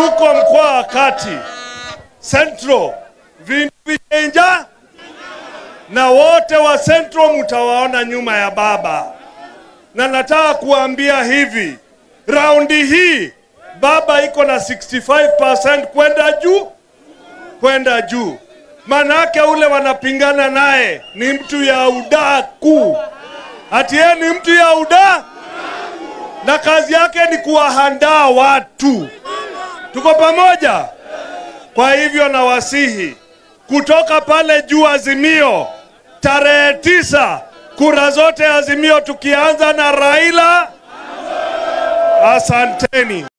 huko mkoa wa kati Central vindu vichenja, na wote wa Central mtawaona nyuma ya baba, na nataka kuambia hivi, raundi hii baba iko na 65% kwenda juu kwenda juu. Manake ule wanapingana naye ni mtu ya udaku, ati yeye ni mtu ya uda na kazi yake ni kuwahandaa watu. Tuko pamoja? Kwa hivyo nawasihi kutoka pale juu Azimio, tarehe tisa, kura zote Azimio, tukianza na Raila. Asanteni.